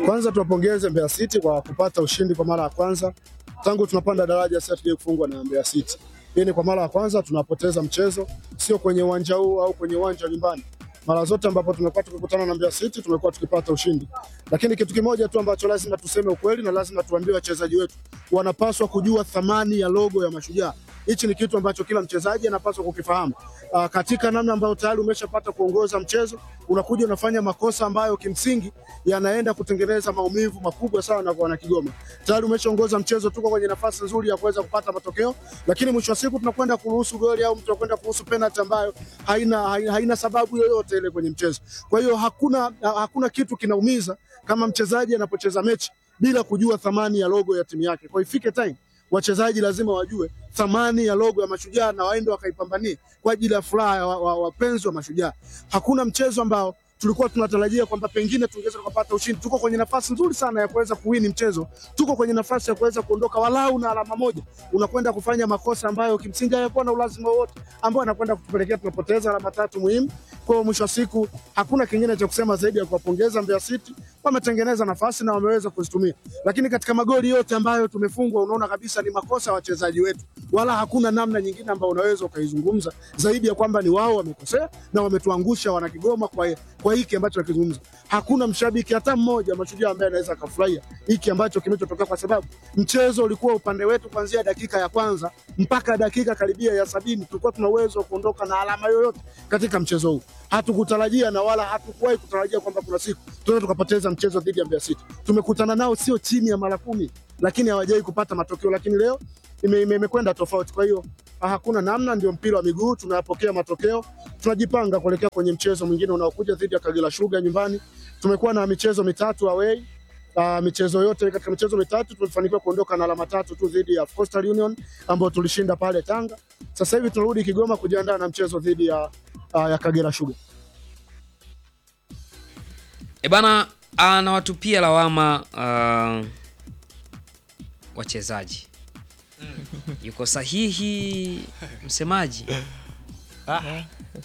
Kwanza tuwapongeze Mbeya City kwa kupata ushindi kwa mara ya kwanza tangu tunapanda daraja, sasa tuje kufungwa na Mbeya City. Hii ni kwa mara ya kwanza tunapoteza mchezo, sio kwenye uwanja huu au kwenye uwanja wa nyumbani. Mara zote ambapo tumekuwa tukikutana na Mbeya City tumekuwa tukipata ushindi, lakini kitu kimoja tu ambacho lazima tuseme ukweli na lazima tuambie wachezaji wetu, wanapaswa kujua thamani ya logo ya Mashujaa. Hichi ni kitu ambacho kila mchezaji anapaswa kukifahamu. Uh, katika namna ambayo tayari umeshapata kuongoza mchezo, unakuja unafanya makosa ambayo kimsingi yanaenda kutengeneza maumivu makubwa sana kwa wana Kigoma. Tayari umeshaongoza mchezo, tuko kwenye nafasi nzuri ya kuweza kupata matokeo, lakini mwisho wa siku tunakwenda kuruhusu goli au mtu anakwenda kuruhusu penalty ambayo haina, haina, haina sababu yoyote ile kwenye mchezo. Kwa hiyo hakuna, hakuna kitu kinaumiza kama mchezaji anapocheza mechi bila kujua thamani ya logo ya timu yake. Kwa hiyo ifike time wachezaji lazima wajue thamani ya logo ya Mashujaa na waende wakaipambanie kwa ajili ya furaha ya wapenzi wa, wa Mashujaa. Hakuna mchezo ambao tulikuwa tunatarajia kwamba pengine tungeweza kupata ushindi. Tuko kwenye nafasi nzuri sana ya kuweza kuwini mchezo, tuko kwenye nafasi ya kuweza kuondoka walau na alama moja. Unakwenda kufanya makosa ambayo kimsingi hayakuwa na ulazima wowote, ambayo anakwenda kutupelekea tunapoteza alama tatu muhimu. Kwa hiyo mwisho wa siku hakuna kingine cha kusema zaidi ya kuwapongeza Mbeya City, wametengeneza nafasi na wameweza kuzitumia, lakini katika magoli yote ambayo tumefungwa, unaona kabisa ni makosa ya wachezaji wetu, wala hakuna namna nyingine ambayo unaweza ukaizungumza zaidi ya kwamba ni wao wamekosea na wametuangusha wana Kigoma kwa kwa hiki ambacho nakizungumza. Hakuna mshabiki hata mmoja Mashujaa ambaye anaweza akafurahia hiki ambacho kimetokea, kwa sababu mchezo ulikuwa upande wetu kuanzia dakika ya kwanza mpaka dakika karibia ya sabini. Tulikuwa tuna uwezo wa kuondoka na alama yoyote katika mchezo huu. Hatukutarajia na wala hatukuwahi kutarajia kwamba kuna siku tunaweza tukapoteza mchezo dhidi ya Mbeya City. Tumekutana nao sio chini ya mara kumi, lakini hawajawahi kupata matokeo, lakini leo imekwenda ime, ime tofauti. Kwa hiyo hakuna namna, ndio mpira wa miguu, tunayapokea matokeo, tunajipanga kuelekea kwenye mchezo mwingine unaokuja dhidi ya Kagera Sugar nyumbani. Tumekuwa na michezo mitatu away. Uh, michezo yote katika michezo mitatu tumefanikiwa kuondoka na alama tatu tu dhidi ya Coastal Union ambao tulishinda pale Tanga. Sasa hivi tunarudi Kigoma kujiandaa na mchezo dhidi ya, uh, ya Kagera Sugar. E bana, anawatupia lawama uh, wachezaji yuko sahihi msemaji Ah,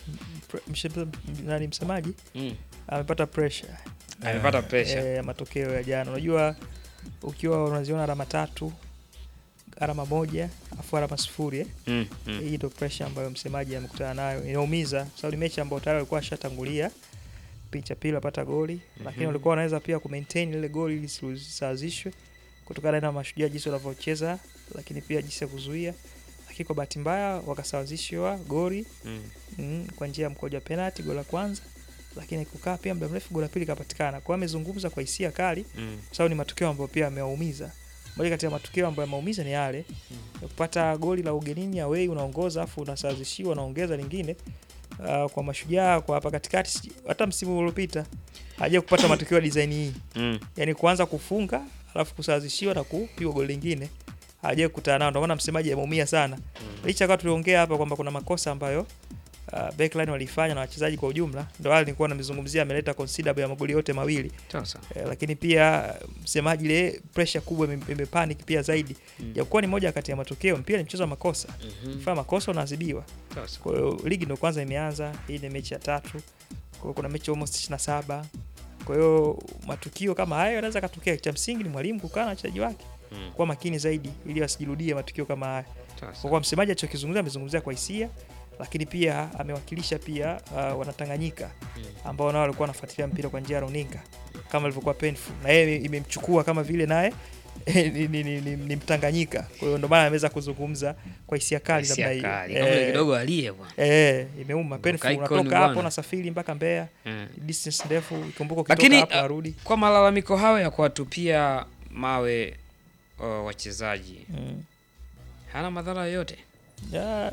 nani msemaji mm. amepata pressure amepata pressure ya matokeo ya jana. Unajua, ukiwa unaziona alama tatu, alama moja afu alama sifuri eh? mm, mm. Hii ndio pressure ambayo msemaji amekutana nayo, inaumiza kwa sababu ni mechi ambayo tayari walikuwa washatangulia kipindi cha pili wapata goli mm -hmm. Lakini walikuwa wanaweza pia kumaintain ile goli ili lisisawazishwe kutokana na Mashujaa jinsi wanavyocheza, lakini pia jinsi ya kuzuia lakini kwa bahati mbaya wakasawazishwa goli mm. mm, kwa njia ya mkoja penalty, goli la kwanza, lakini kukaa pia muda mrefu goli la pili kapatikana. Kwa hiyo amezungumza kwa hisia kali mm. kwa sababu ni matukio ambayo pia amewaumiza. Moja kati ya matukio ambayo yameumiza ni yale mm. kupata goli la ugenini away, unaongoza afu unasawazishiwa, unaongeza lingine uh, kwa Mashujaa kwa hapa katikati, hata msimu uliopita haja kupata matukio ya design hii mm. yani kuanza kufunga alafu kusawazishiwa na kupigwa goli lingine hajawahi kukutana nao, ndio maana msemaji ameumia sana mm. licha kwa tuliongea hapa kwamba kuna makosa ambayo uh, backline walifanya na wachezaji kwa ujumla, ndio wale nilikuwa namezungumzia, ameleta considerable ya magoli yote mawili Sasa eh, lakini pia msemaji ile pressure kubwa imepanic pia zaidi mm. japokuwa ni moja kati ya matokeo, mpira ni mchezo wa makosa mm -hmm. fanya makosa unaadhibiwa. Sasa Kwa hiyo ligi ndio kwanza imeanza, hii ni mechi ya tatu, kwa hiyo kuna mechi almost 27 kwa hiyo matukio kama hayo yanaweza katokea. Cha msingi ni mwalimu kukaa na wachezaji wake Mm. kuwa makini zaidi ili wasijirudie matukio kama haya. sasa Kwa kuwa msemaji alichokizungumzia amezungumzia kwa hisia, lakini pia amewakilisha pia uh, wanatanganyika ambao nao walikuwa wanafuatilia mpira kwa njia ya runinga kama ilivyokuwa painful, na yeye imemchukua kama vile naye ni, ni, ni, ni, ni Mtanganyika. Kwa hiyo ndio maana ameweza kuzungumza kwa hisia kali namna hisia hiyo. kali kama ile Eh, kidogo alie bwana eh, imeuma painful. Icon Unatoka bwana. hapo unasafiri mpaka Mbeya, Mm. distance ndefu, ikumbuka Lakini, ukitoka hapo uh, narudi. kwa malalamiko hayo ya kuwatupia mawe uh, wachezaji Mm. hana madhara yoyote Ya,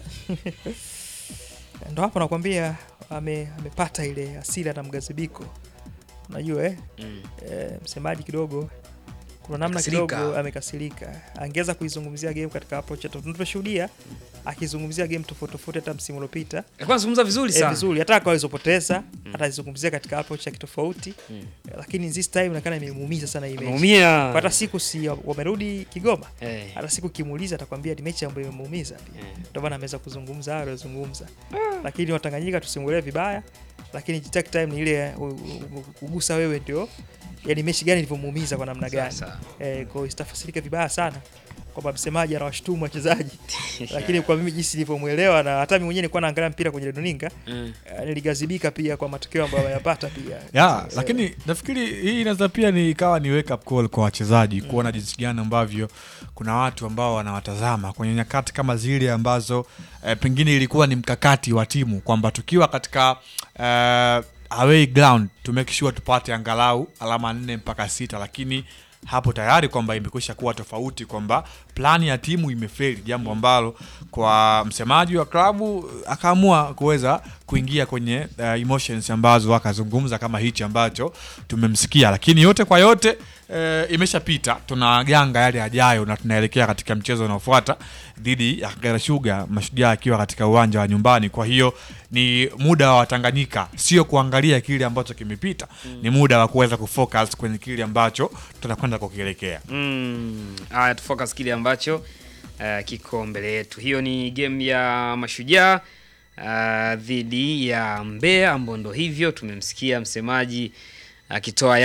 ndo hapo nakwambia ame, amepata ile hasira na mgazibiko unajua eh? mm. Eh, msemaji kidogo kuna namna Amekasirika. kidogo amekasirika angeweza kuizungumzia game katika approach ya tofauti. tumeshuhudia akizungumzia game tofauti tofauti hata msimu uliopita alikuwa anazungumza vizuri eh, sana vizuri hata kwa alizopoteza atazungumzia katika approach ya kitofauti Mm. Eh, lakini this time inaonekana imemuumiza sana hii mechi ameumia Kwa hata siku si wamerudi Kigoma Eh. hata siku kimuuliza atakwambia ni mechi ambayo imemuumiza pia Eh. ndio maana ameweza kuzungumza hayo aliyozungumza lakini watanganyika tusimuelewe vibaya lakini take time ni ile uh, uh, kugusa wewe ndio yani mechi gani ilivyomuumiza kwa namna gani. Sasa. Eh, kwa hiyo itafasirika vibaya sana kwamba msemaji anawashutumu wachezaji, lakini kwa mimi jinsi nilivyomuelewa na hata mimi mwenyewe nilikuwa naangalia mpira kwenye runinga Mm. eh, niligazibika pia kwa matokeo ambayo wameyapata pia. ya Eh, lakini nafikiri hii inaweza pia ni ikawa ni wake up call kwa wachezaji kuona jinsi gani ambavyo kuna watu ambao wanawatazama kwenye nyakati kama zile ambazo eh, pengine ilikuwa ni mkakati wa timu kwamba tukiwa katika eh, away ground to make sure tupate angalau alama nne mpaka sita lakini hapo tayari kwamba imekwisha kuwa tofauti kwamba plani ya timu imefeli jambo ambalo kwa msemaji wa klabu akaamua kuweza kuingia kwenye uh, emotions ambazo akazungumza kama hichi ambacho tumemsikia lakini yote kwa yote uh, imeshapita tunaganga yale yajayo na tunaelekea katika mchezo unaofuata dhidi ya Kagera Sugar mashujaa akiwa katika uwanja wa nyumbani kwa hiyo ni muda wa Watanganyika sio kuangalia kile ambacho kimepita ni muda wa kuweza kufocus kwenye kile ambacho tunakwenda kukielekea Mm. Haya, tufocus kile ambacho uh, kiko mbele yetu. Hiyo ni game ya Mashujaa uh, dhidi ya Mbeya ambao ndo hivyo tumemsikia msemaji akitoa